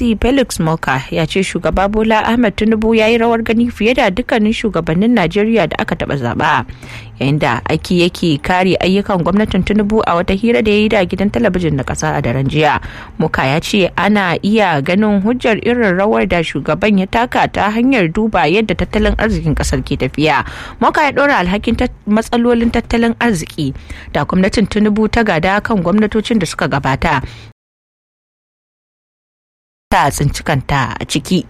NDC Felix Moka ya ce shugaba Bola Ahmed Tinubu ya yi rawar gani fiye da dukkanin shugabannin Najeriya da aka taba zaba. Yayin da aiki yake kare ayyukan gwamnatin Tinubu a wata hira da ya yi da gidan talabijin na kasa a daren jiya. Moka ya ce ana iya ganin hujjar irin rawar da shugaban ya taka ta hanyar duba yadda tattalin arzikin kasar ke tafiya. Moka ya ɗora alhakin matsalolin tattalin arziki da gwamnatin Tinubu ta gada kan gwamnatocin da suka gabata ta tsinci kanta a ciki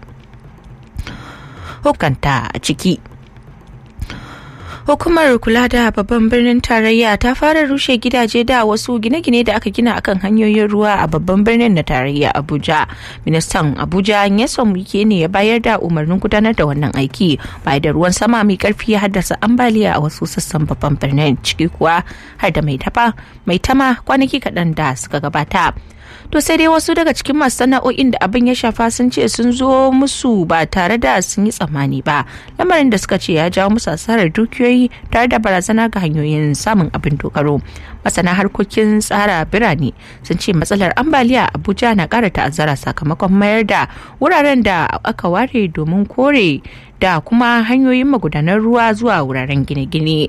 hukanta a ciki Hukumar kula da babban birnin tarayya ta fara rushe gidaje da wasu gine-gine da aka gina akan hanyoyin ruwa a babban birnin na tarayya Abuja. Ministan Abuja Nyesom Wike ne ya bayar da umarnin gudanar da wannan aiki bayan da ruwan sama mai karfi ya haddasa ambaliya a wasu sassan babban birnin ciki kuwa har da mai tafa mai tama kwanaki kaɗan da suka gabata. to sai dai wasu daga cikin masu sana'o'in da abin ya shafa sun ce sun zo musu ba tare da sun yi tsammani ba lamarin da suka ce ya jawo musu asarar dukiyoyi tare da barazana ga hanyoyin samun abin dogaro masana harkokin tsara birane sun ce matsalar ambaliya abuja na kara ta'azzara sakamakon mayar da wuraren da aka ware domin kore da kuma hanyoyin magudanar ruwa zuwa wuraren gine-gine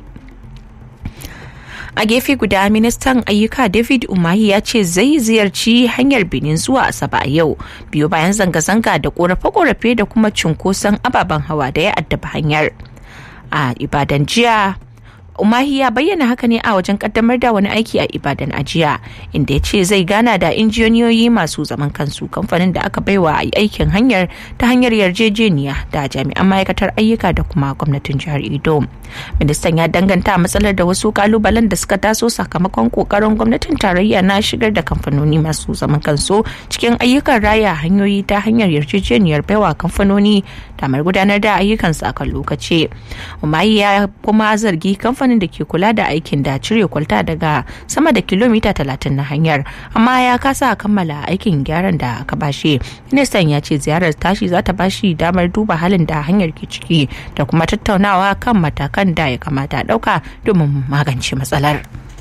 a gefe guda ministan ayyuka david umahi ya ce zai ziyarci hanyar benin zuwa asaba a yau biyu bayan zanga-zanga da korafe-korafe da kuma cunkoson ababen hawa da ya addaba hanyar a ibadan jiya umahi ya bayyana haka ne a wajen kaddamar da wani aiki a ibadan a jiya inda ya ce zai gana da injiniyoyi masu zaman kansu kamfanin da aka baiwa aikin hanyar ta hanyar yarjejeniya da jami'an ma'aikatar ayyuka da kuma gwamnatin jihar edo ministan ya danganta matsalar da wasu kalubalen da suka taso sakamakon kokarin gwamnatin tarayya na shigar da kamfanoni masu zaman kansu cikin ayyukan raya hanyoyi ta hanyar yarjejeniyar baiwa kamfanoni damar gudanar da ayyukansu a kan lokaci umahi ya kuma zargi kamfanin kamfanin da ke kula da aikin da cire kwalta daga sama da kilomita 30 na hanyar amma ya kasa kammala aikin gyaran da aka bashi ministan ya ce ziyarar tashi za ta bashi damar duba halin da hanyar ke ciki da kuma tattaunawa kan matakan da ya kamata dauka domin magance matsalar.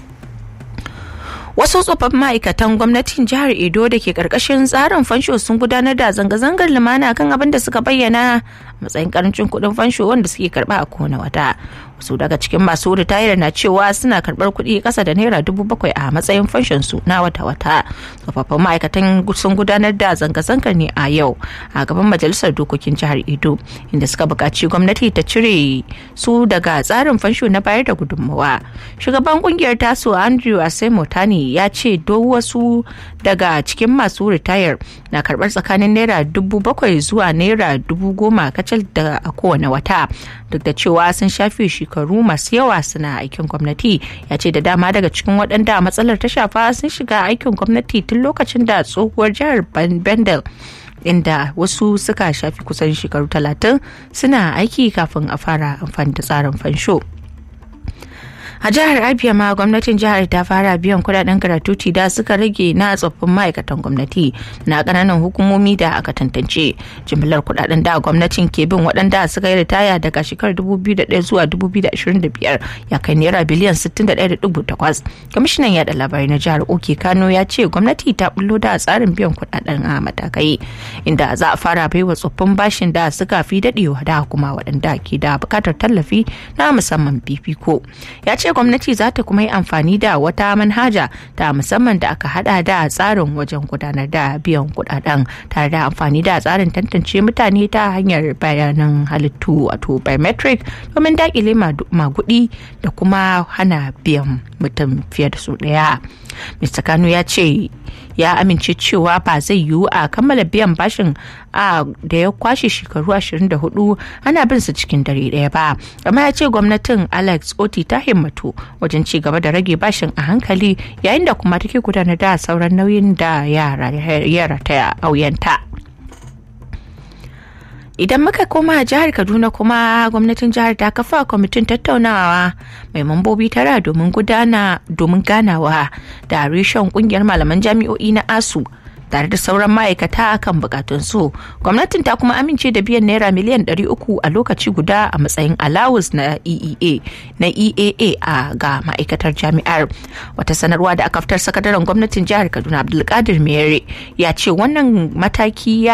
wasu tsofaffin ma'aikatan gwamnatin jihar edo da ke karkashin tsarin fansho sun gudanar da zanga-zangar lumana kan abin da suka bayyana matsayin karancin kuɗin fansho wanda suke karba a kowane wata wasu daga cikin masu ritayar na cewa suna karbar kuɗi ƙasa da naira dubu bakwai a matsayin fanshon su na wata-wata tsofaffin ma'aikatan sun gudanar da zanga-zangar ne a yau a gaban majalisar dokokin jihar edo inda suka buƙaci gwamnati ta cire su daga tsarin fansho na bayar da gudunmawa shugaban kungiyar taso andrew asemotani ya ce duk wasu daga cikin masu ritayar na karbar tsakanin naira dubu bakwai zuwa naira dubu goma kacal da a kowane wata duk da cewa sun shafe shekaru masu yawa suna aikin gwamnati ya ce da dama daga cikin waɗanda matsalar ta shafa sun shiga aikin gwamnati tun lokacin da tsohuwar jihar bendel inda wasu suka shafi kusan shekaru talatin suna aiki kafin a fara amfani da tsarin fansho. a jihar abia ma gwamnatin jihar ta fara biyan kudaden gratuity da suka rage na tsoffin ma'aikatan gwamnati na kananan hukumomi da aka tantance jimillar kudaden da gwamnatin ke bin waɗanda suka yi ritaya daga shekarar 2001 zuwa 2025 ya kai naira biliyan 61.8 kwamishinan yada labarai na jihar oke kano ya ce gwamnati ta bullo da tsarin biyan kudaden a matakai inda za a fara baiwa tsoffin bashin da suka fi dadewa da kuma waɗanda ke da bukatar tallafi na musamman fifiko ya ce gwamnati za ta kuma yi amfani da wata manhaja ta musamman da aka hada da tsarin wajen gudanar da biyan kudaden tare da amfani da tsarin tantance mutane ta hanyar bayanan halittu wato biometric domin dakile magudi da kuma hana biyan mutum fiye da su daya mr kano ya ce ya amince cewa ba zai yiwu a kammala biyan bashin a da ya kwashe shekaru 24 ana bin su cikin dare daya ba amma ya ce gwamnatin alex oti ta himmatu wajen ci gaba da rage bashin a hankali yayin da kuma take gudanar da sauran nauyin da yara ta auyanta. idan muka koma jihar kaduna kuma gwamnatin jihar ta kafa kwamitin tattaunawa mai mambobi tara domin gudana domin ganawa da reshen kungiyar malaman jami'o'i na asu tare da sauran ma'aikata kan bukatun su gwamnatin ta kuma amince da biyan naira miliyan 300 a lokaci guda a matsayin allowance na eea na eaa a ga ma'aikatar jami'ar wata sanarwa da aka fitar sakataren gwamnatin jihar kaduna abdulkadir mere ya ce wannan mataki ya